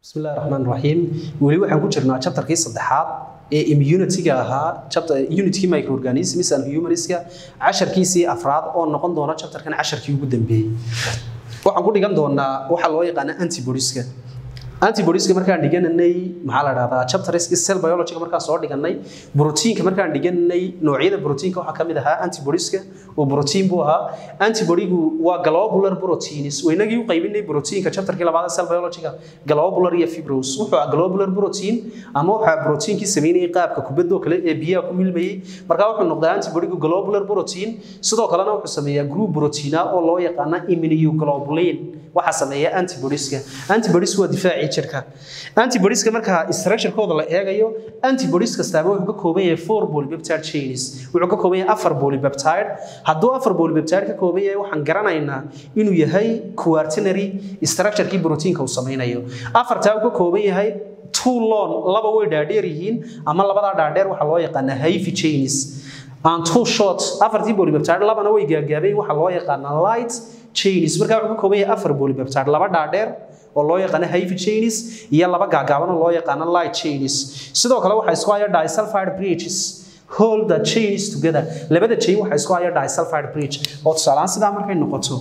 bismillahi raxmaan raxiim weli waxaan ku jirnaa chapterkii saddexaad ee immunity-ga ahaa chapter unity microorganisms and humaniska casharkiisii afraad oo noqon doona chapterkan casharkii ugu dambeeyey waxaan ku dhigan doonaa waxaa loo yaqaana antibodieska antibodieska markaan dhigananay maxaa la dhahdaa chapterski cell biology markaan soo dhiganay proteinka markaan dhiganay noocyada proteinka waxaa kamid ahaa antibodieska oo protein buu ahaa antibodigu waa globular proteins waynagii u qaybinay proteinka chapterkii labaad cell biology-ga globular iyo fibrous wuxuu ahaa globular protein ama waxaa proteinkii sameynayay qaabka kubadoo kale ee biyaha ku milmayay markaa wuxuu noqdaa antibodigu globular protein sidoo kalena wuxuu sameeyaa group proteina oo loo yaqaana immunoglobulin waxaa sameeya antibodieska antibodies waa difaacii jirka antibodieska marka structure-kooda la eegayo antibodies kastaaba wuxuu ka kooban yahay four polypeptide chains wuxuu ka kooban yahay afar polypeptide hadduu afar polypeptide ka kooban yahay waxaan garanaynaa inuu yahay quaternary structure-kii proteinka uu sameynayo afartaa uu ka kooban yahay two long laba way dhaadheer yihiin ama labadaa dhaadheer waxaa loo yaqaanaa hyphy chains and two short afartii polypeptide labana way gaagaabeen waxaa loo yaqaanaa light chains markaa wuxuu ka kooban yahay afar polypeptide laba dhaadheer oo loo yaqaano hyphy chains iyo laba gaagaaban oo loo yaqaano light chains sidoo kale waxaa isku haya disulfide bridges hold the chains together labada chain waxaa isku haya disulfide bridge oo tusaalaan sidaa markay noqoto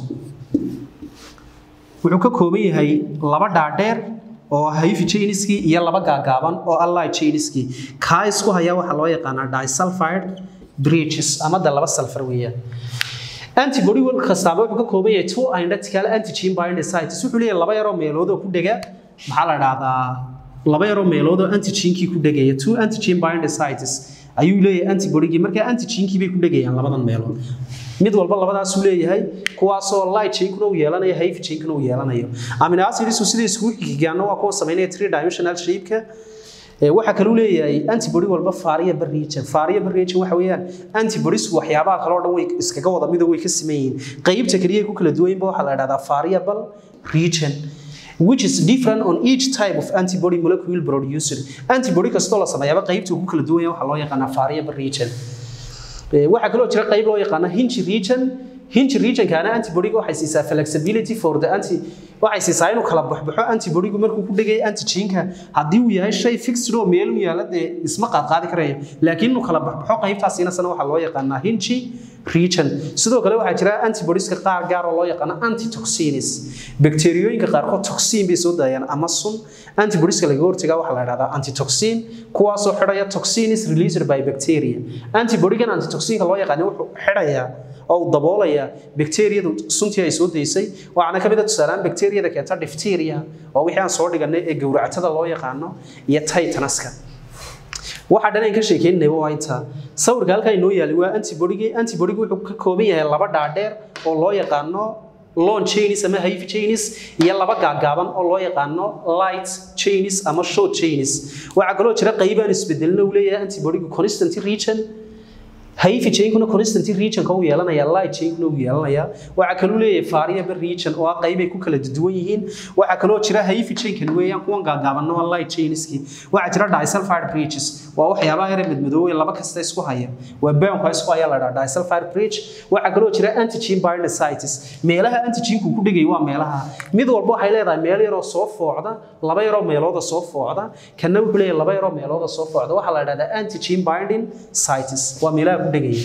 wuxuu ka kooban yahay laba dhaadheer oo hyphy chainskii iyo laba gaagaaban oo ah light chainskii kaa isku haya waxaa loo yaqaanaa disulfide bridges ama de laba sulfur weeyaan antibody wal kastaaba wuxuu ka kooban yahay two identical antigen binding sites wuxuu leeyahay laba yaroo meelood oo ku dhega maxaa la dhahdaa laba yaroo meelood oo antigenkii ku dhegaya two antigen binding sites ayuu leeyahay antibodygii markaa antigenkii bay ku dhegayaan labadan meelood mid walba labadaasuu leeyahay kuwaasoo light chainkuna uu yeelanayo hyphy chainkuna uu yeelanayo amino acids sida iskugu xigigaana waa kuwa sameynaya three dimensional shape-ka waxaa kaluu leeyahay antibody walba variable region variable region waxa weeyaan antibodies waxyaabaha kale oo dhan way iskaga wada mido way ka siman yihiin qaybta kaliya ku kala duwan waxaa la dhahdaa variable region which is different on each type of antibody molecule produced antibody kastoo la sameeyaba qaybta ku kala duwan waxaa loo yaqaanaa variable region waxaa kaloo jira qayb loo yaqaana hinge region hinge regionkaana antibodyga waxay siisaa flexibility for the anti waxay siisaa inuu kala baxbaxo antibodygu markuu ku dhegay antigenka haddii uu yahay shay fixed oo meel u yaala dee isma qaadqaadi karayo laakiin inuu kala baxbaxo qaybtaasina sana waxaa loo yaqaanaa hinge region sidoo kale waxaa jira antibodieska qaar gaar oo loo yaqaano antitoxins bakteeriyooyinka qaarkood toxin bay soo daayaan ama sun antibodieska laga hortagaa waxaa la dhahdaa antitoxin kuwaasoo xidhaya toxins released by bacteria antibodygan antitoxinka loo yaqaano wuxuu xidhayaa oo uu daboolaya bakteeriyadu suntii ay soo daysay waxaana ka mid a tusaalaan bakteeriyada keenta difteria oo wixii aan soo dhiganay ee gowracatada loo yaqaano iyo titanaska waxaa dhan aan ka sheekeynayba waa intaa sawirka halkaa inoo yaalay waa antibodygii antibodygu wuxuu ka kooban yahay laba dhaadheer oo loo yaqaano long chains ama hyphy chains iyo laba gaagaaban oo loo yaqaano light chains ama short chains waxaa kaloo jira qaybaan isbedelna uu leeyahay antibodygu constant region hyphy chainkuna constant regionka uu yeelanaya light chainkuna uu yeelanaya waxaa kaloo leeyahay variable region oo ah qaybay ku kala duwan yihiin waxaa kaloo jira hyphy chainkan weeyaan kuwan gaagaabanna waa light chainski waxaa jira disulfide bridges waa waxyaabaha yare madmadoowe laba kasta isku haya waa boundka isku haya la dhaha disulfide bridge waxaa kaloo jira antigen binding sites meelaha antigenku ku dhigay waa meelaha mid walba waxay leedahay meel yaroo soo foocda laba yaroo meelooda soo foocda kanna wuxuu leeyahay laba yaroo meelooda soo foocda waxaa la dhahdaa antigen binding sites waa meelaha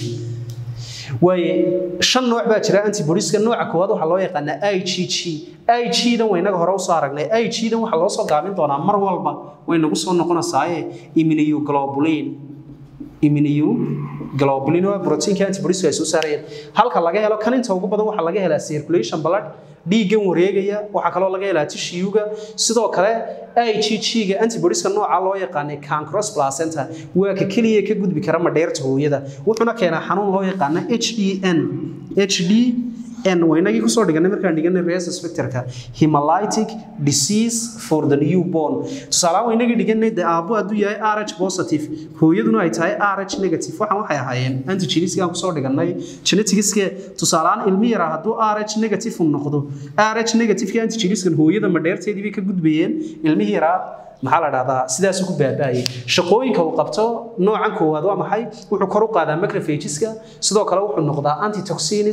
waaye shan nooc baa jira antibodieska nooca koowaad waxaa loo yaqaanaa igg ig-dan waynaga hore usoo aragnay ig-dan waxaa loo soo gaabin doonaa mar walba way nagu soo noqonaysaaye immunoglobulin immunoglobulin waa proteinka antibodiesku ay soo saarayeen halka laga helo kan inta ugu badan waxaa laga helaa circulation blood dhiiggan wareegaya waxaa kaloo laga helaa tishiyuga sidoo kale igg-ga antibodieska nooca loo yaqaanay cancros placenta waa ka keliya ka gudbi kara madheerta hooyada wuxuuna keenaa xanuun loo yaqaana hdn hd n waynagii kusoo dhiganay markaan dhiganay rhesus factorka hemolytic disease for the newborn tusaalahaan waynagii dhiganay dee aabbo hadduu yahay rh positive hooyaduna ay tahay rh negative waxaan waxay ahaayeen antigeniskaan kusoo dhiganay genetigiske tusaalahaan ilmi yaraa hadduu rh negative uu noqdo rh negativeka antigeniskan hooyada madheerteedii bay ka gudbayeen ilmihii yaraa maxaa la dhahdaa sidaasuu ku baaba'ayay shaqooyinka uu qabto noocan koowaad waa maxay wuxuu kor u qaadaa macrophageska sidoo kale wuxuu noqdaa antitoxins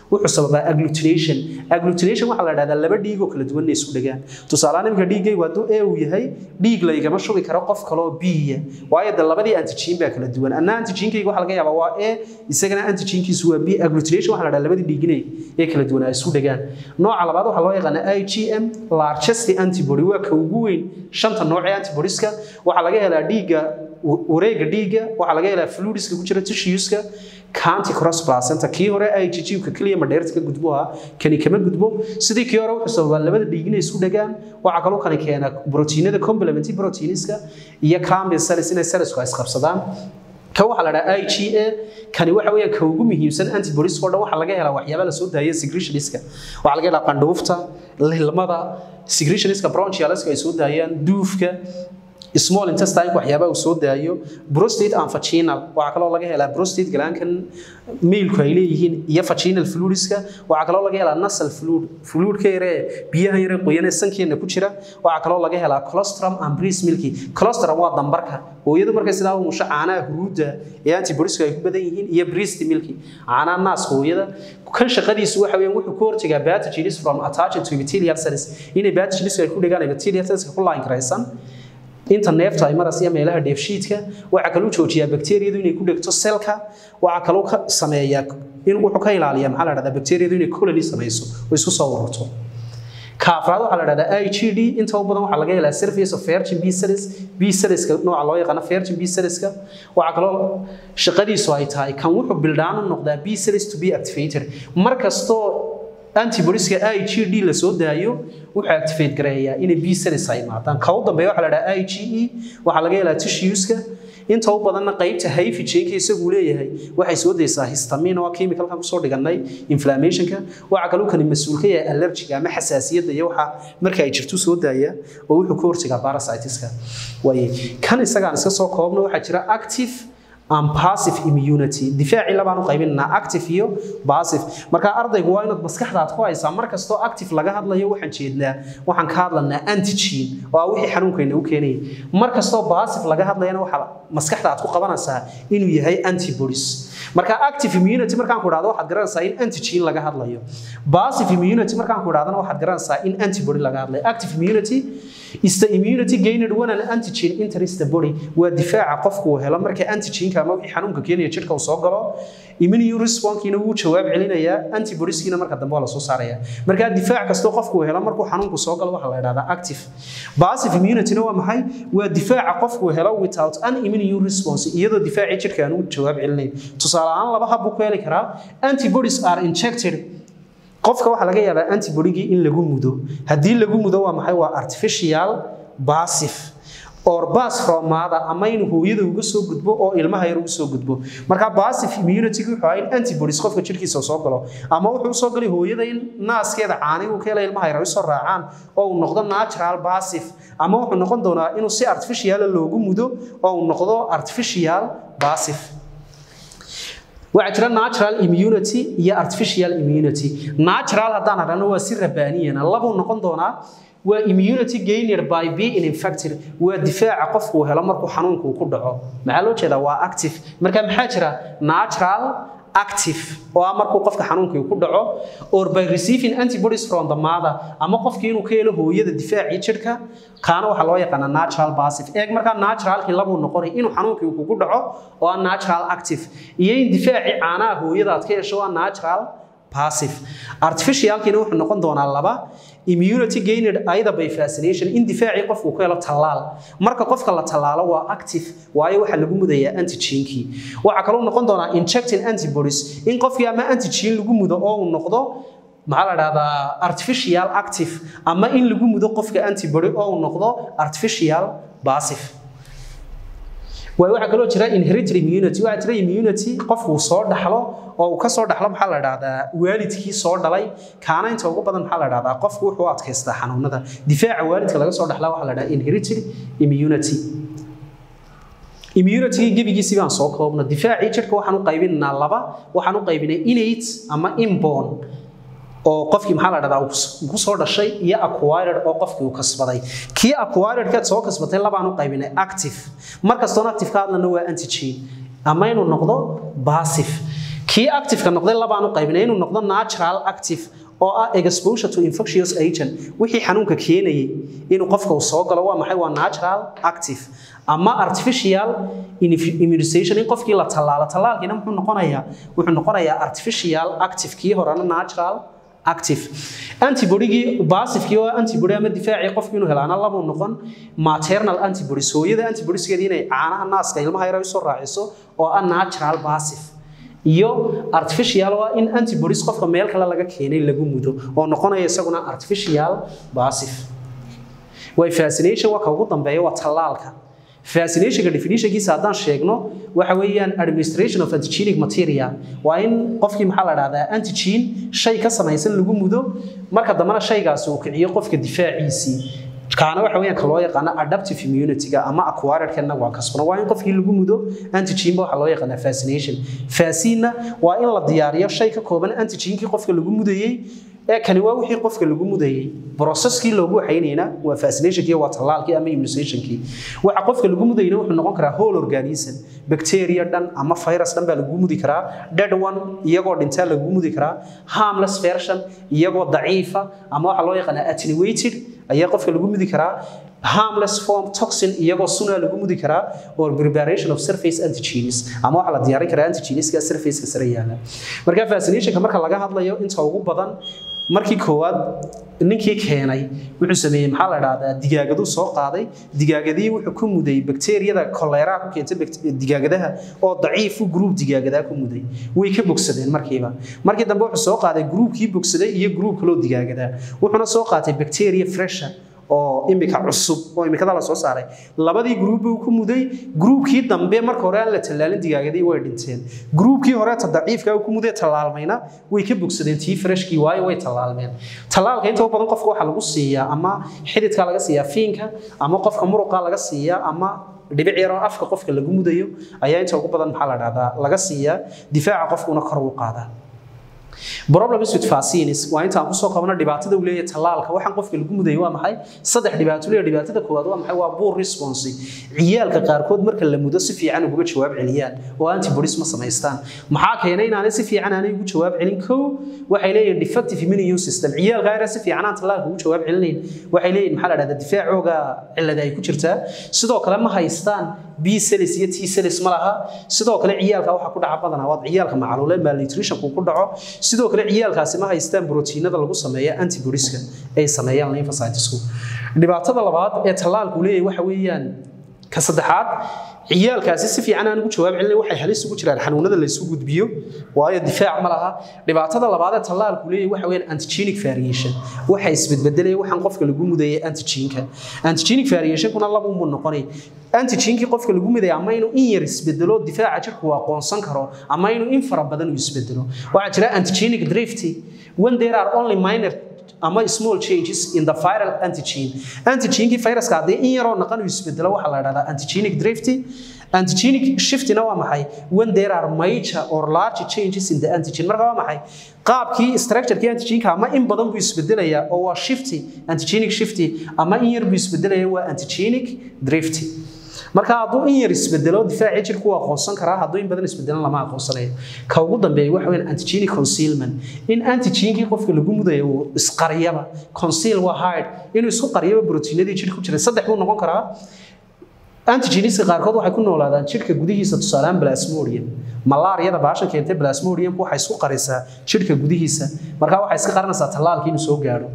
wuxuu sababaa agglutination agglutination waxaa la dhahdaa laba dhiig oo kala duwan inay isku dhagaan tusaalehaan iminka dhiiggaygu hadduu a uu yahay dhiig laygama shubi karo qof kale oo b-ya waayo de labadii antigen baa kala duwan anna antigenkayga waxaa laga yaabaa waa a isagana antigenkiisu waa b agglutination waxaa la dhahdaa labadii dhiiginay ee kala duwan ay isku dhagaan nooca labaad waxaa loo yaqaanaa igm largest antibody waa ka ugu weyn shanta nooc ee antibodieska waxaa laga helaa dhiigga wareega dhiigga waxaa laga helaa fluidiska ku jira tissueska county cross placenta kii hore IgG-ka kaliya madheerta ka gudbo ah kani kama gudbo sidii kii hore wuxuu sababaa labada dhiig inay isku dhagaan waxaa kaloo kani keena proteinada complementary proteiniska iyo cambium cells inay cellsku ay isqabsadaan kan waxaa la dhahaa IgA kani waxa weeyaan ka ugu muhiimsan antibodies oo dhan waxaa laga helaa waxyaaba la soo daaya secretioniska waxaa laga helaa qandhuufta lilmada secretioniska bronchialiska ay soo daayaan duufka small intestine waxyaaba uu soo daayo prostate and vaginal waxa kaloo laga helaa prostate glankan mealku ay leeyihiin iyo vaginal fluidska waxa kaloo laga helaa nasal fluid fluidka yare biyaha yare qoyan ee sankeena ku jira waxa kaloo laga helaa colostrum and breast milk colostrum waa dambarka hooyadu markay sidaa u musho caanaha huruudda ee antibodiesku ay ku badan yihiin iyo breast milk caanaha naaska hooyada kan shaqadiisu waxa weeyaan wuxuu ka hortagaa pathogens from attaching to epithelial cells inay pathogens ay ku dhigaan epithelial cells ku line karaysan inta neefta ay maraysa meelaha dheefshiidka waxa kaloo joojiyaa bakteeriyadu inay ku dhegto selka waxa kaloo ka sameeyaa in wuxuu ka ilaaliyaa maxaa la dhahdaa bakteeriyadu inay colony samayso oo isku soo ururto kaafraad waxaa la dhahdaa IgD inta u badan waxaa laga helaa surface of virgin B cells B cellska nooca loo yaqaan virgin B cellska waxa kaloo shaqadiisu ay tahay kan wuxuu bildhaan u noqdaa B cells to be activated markastoo antibodieska IgD la soo daayo wuxuu activate gareeyaa inay B cells ay imaadaan ka u dambeeya waxaa la dhahaa IgE waxaa laga helaa tissueska inta u badanna qaybta hyphagenka isagu leeyahay waxay soo daysaa histamine oo chemicalkan kusoo dhiganay inflammationka waxa kaloo kani mas-uul ka yahay allergiga ama xasaasiyadda iyo waxa marka ay jirto soo daaya oo wuxuu ka hortagaa parasitiska waaye kan isagaan iska soo koobna waxaa jira active and passive immunity difaacii labaan u qaybinaynaa active iyo passive marka ardaygu waa inaad maskaxdaad ku haysaa mar kastoo active laga hadlayo waxaan jeednaa waxaan ka hadlanaa antigen oo ah wixii xanuunkayna u keenayay mar kastoo passive laga hadlayana waxaa maskaxda aad ku qabanaysaa inuu yahay antibodies marka active immunity markaan ku idhahdo waxaad garanaysaa in antigen laga hadlayo passive immunity markaan ku idhahdana waxaad garanaysaa in antibody laga hadlayo active immunity is the immunity gained when an antigen enters the body waa difaaca qofku uu helo marka antigenka ama wixii xanuunka keenaya jidhka uu soo galo immune response-kiina wuu jawaab celinayaa antibodies-kiina marka dambe waa la soo saaraya marka difaac kastoo qofku uu helo markuu xanuunku soo galo waxaa la idhahdaa active passive immunity-na waa maxay waa difaaca qofku uu helo without an immune response iyadoo difaacii jidhka aan u jawaab celinayn tusaale ahaan laba hab buu ku heli karaa antibodies are injected qofka waxaa laga yaabaa antibodygii in lagu mudo haddii lagu mudo waa maxay waa artificial passive or bas from mother ama in hooyada uga soo gudbo oo ilmaha yar uga soo gudbo marka passive immunity wuxuu ahaa in antibodies qofka jirkiisa soo galo ama wuxuu soo galay hooyada in naaskeeda caani uu ka helay ilmaha yar ay soo raacaan oo uu noqdo natural passive ama wuxuu noqon doonaa inuu si artificial loogu mudo oo uu noqdo artificial passive waxaa jira natural immunity iyo artificial immunity natural haddaan aragno waa si rabaaniyana labuu noqon doonaa waa immunity gained by being infected waa difaaca qofku uu helo markuu xanuunku ku dhaco maxaa loo jeedaa waa active marka maxaa jira natural active oo ah markuu qofka xanuunkii ku dhaco or by receiving antibodies from the mother ama qofkii inuu ka helo hooyada difaacii jidhka kaana waxaa loo yaqaanaa natural passive eeg markaa naturalkii labuu noqonay inuu xanuunkii kugu dhaco oo ah natural active iyo in difaacii caanaha hooyada aad ka hesho waa natural passive artificialkiina wuxuu noqon doonaa laba immunity gained either by vaccination in difaacii qofku ku helo tallaal marka qofka la tallaalo waa active waayo waxaa lagu mudayaa antigenkii waxaa kaloo noqon doonaa injecting antibodies in qofkii ama antigen lagu mudo oo uu noqdo maxaa la dhahdaa artificial active ama in lagu mudo qofka antibody oo uu noqdo artificial passive waay waxaa kaloo jira inherited immunity waxaa jira immunity qofku uu soo dhaxlo oo uu ka soo dhaxlo maxaa la dhahdaa waalidkii soo dhalay kaana inta ugu badan maxaa la dhahdaa qofku wuxuu adkaystaa xanuunada difaaca waalidka laga soo dhaxlaa waxaa la dhahdaa inherited immunity immunity gebigiisii baan soo koobna difaacii jidhka waxaan u qaybinaynaa laba waxaan u qaybinay innate ama inborn oo qofkii maxaa la dhahdaa uu ku soo dhashay iyo acquired oo qofkii uu kasbaday kii acquired kaad soo kasbatay labaan u qaybinay active markastoona active ka hadlana waa antigen ama inuu noqdo passive kii active-ka noqday labaan u qaybinay inuu noqdo natural active oo ah exposure to infectious agent wixii xanuunka keenayay inuu qofka uu soo galo waa maxay waa natural active ama artificial immunization in qofkii la tallaalo tallaalkiina muxuu noqonayaa wuxuu noqonayaa artificial active kii horena natural active antibodygii basifkii oo antibody ama difaacii qofkii inuu helaana labuu noqon maternal antibodies hooyada antibodieskeedii inay caanaha naaska ilmaha yar ay usoo raaciso oo ah natural basif iyo artificial waa in antibodies qofka meel kale laga keenay lagu mudo oo noqonaya isaguna artificial basif way fascination waa ka ugu dambeeya waa tallaalka fascinationka definitionkiisa haddaan sheegno waxa weeyaan administration of antigenic material waa in qofkii maxaa la dhahdaa antigen shay ka samaysan lagu mudo marka dambena shaygaasi uu kiciyo qofka difaaciisii kaana waxa weeyaan ka loo yaqaano adaptive immunity-ga ama acquired kana waa kasbano waa in qofkii lagu mudo antigen ba waxa loo yaqaanaa fascination fascina waa in la diyaariyo shay ka kooban antigenkii qofka lagu mudayey ee kani waa wixii qofka lagu mudayey processkii loogu waxaynayna waa vaccinationkii waa tallaalkii ama immunizationkii waxa qofka lagu mudayna wuxuu noqon karaa whole organism bacteria dhan ama virus dhan baa lagu mudi karaa dead one iyagoo dhintaa lagu mudi karaa harmless version iyagoo daciifa ama waxa loo yaqaanaa attenuated ayaa qofka lagu mudi karaa harmless form toxin iyagoo suna lagu mudi karaa or preparation of surface antigenes ama waxa la diyaarin karaa antigeneska surface-ka sare yaala marka vaccinationka marka laga hadlayo inta ugu badan markii koowaad ninkii keenay wuxuu sameeyey maxaa la dhahdaa digaagaduu soo qaaday digaagadii wuxuu ku muday bakteeriyada koleeraha ku keentay digaagadaha oo daciifu gruub digaagadaa ku muday way ka bogsadeen markiiba markii dambe wuxuu soo qaaday gruubkii bogsaday iyo gruub kaloo digaagadaa wuxuuna soo qaatay bacteria fresha oo imika cusub oo imikada la soo saaray labadii gruub buu ku muday gruubkii dambe marka hore aan la tallaalin digaagadii way dhinteen gruubkii hore ta daciifka ku muday tallaalmayna way ka bogsadeen tii freshkii waayo way tallaalmeen tallaalka inta badan qofka waxaa lagu siiyaa ama xididka laga siiyaa fiinka ama qofka muruqa laga siiyaa ama dhibic yaroo afka qofka lagu mudayo ayaa inta ugu badan maxaa la dhahdaa laga siiyaa difaaca qofkuna kor u qaadaa problems with vaccines waa inta aan kusoo qabno dhibaatada uu leeyahay tallaalka waxaan qofka lagu mudayay waa maxay saddex dhibaato leeyahay dhibaatada koowaad waa maxay waa poor response ciyaalka qaarkood marka la mudo si fiican uga jawaab celiyaan oo antibodies ma samaystaan maxaa keenay inaanay si fiican aanay ugu jawaab celin kow waxay leeyihiin defective immune system ciyaalka ayna si fiican aan tallaalka ugu jawaab celinayn waxay leeyihiin maxaa la dhahdaa difaacooga cilada ay ku jirtaa sidoo kale ma haystaan b cells iyo t cells ma laha sidoo kale ciyaalka waxa ku dhaca badanaa waa ciyaalka macaluule malnutrition ku dhaco sidoo kale ciyaalkaasi ma haystaan borotiinada lagu sameeya antibodieska ay sameeyaan lymphocytesku dhibaatada labaad ee tallaalku leeyahay waxa weeyaan ka saddexaad ciyaalkaasi si fiican aan ugu jawaab celin waxay halis ugu jiraan xanuunada la isu gudbiyo waayo difaac ma laha dhibaatada labaad ee tallaalku leeyahay waxa weeyaan antigenic variation waxa isbedbedelaya waxaan qofka lagu mudayay antigenka antigenic variationkuna laba unbuu noqonay antigenkii qofka lagu mudaya ama inuu in yar isbedelo difaaca jirku uu aqoonsan karo ama inuu in fara badan uu isbedelo waxaa jira antigenic drift when there are only minor ama small changes in the viral antigen antigenkii viruska haddii in yaroo naqan uu isbedelo waxaa la dhahdaa antigenic drift antigenic shiftina waa maxay when there are major or large changes in the antigen marka waa maxay qaabkii structurekii antigenka ama in badan buu isbedelayaa oo waa shifty antigenic shifty ama in yar buu isbedelaya waa antigenic drift marka hadduu in yar isbedelo difaacii jirku waa aqoonsan karaa hadduu in badan isbedelan lama aqoonsanayo ka ugu dambeeya waxa weyn antigenic concealment in antigenkii qofka lagu mudayo uu isqariyaba conceal waa hide inuu isku qariyaba brotiinadii jirka ku jira saddex buu noqon karaa antigeniska qaarkood waxay ku noolaadaan jirka gudihiisa tusaalaan plasmodium malaariyada baashan keentay plasmodium waxay isku qarisaa jirka gudihiisa marka waxay iska qarinaysaa tallaalkii inuu soo gaadho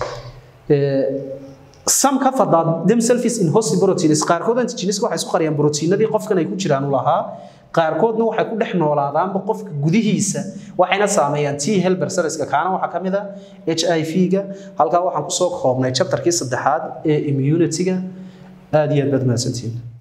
some cover that themselves in host proteins qaarkood antigeneska waxay isku qariyaan proteinadii qofkan ay ku jiraan u lahaa qaarkoodna waxay ku dhex noolaadaanba qofka gudihiisa waxayna saameeyaan t helper cellska kaana waxaa ka mid a h i v-ga halkaa waxaan kusoo koobnay chapterkii saddexaad ee immunity-ga aad iyo aad baad mahadsantihiin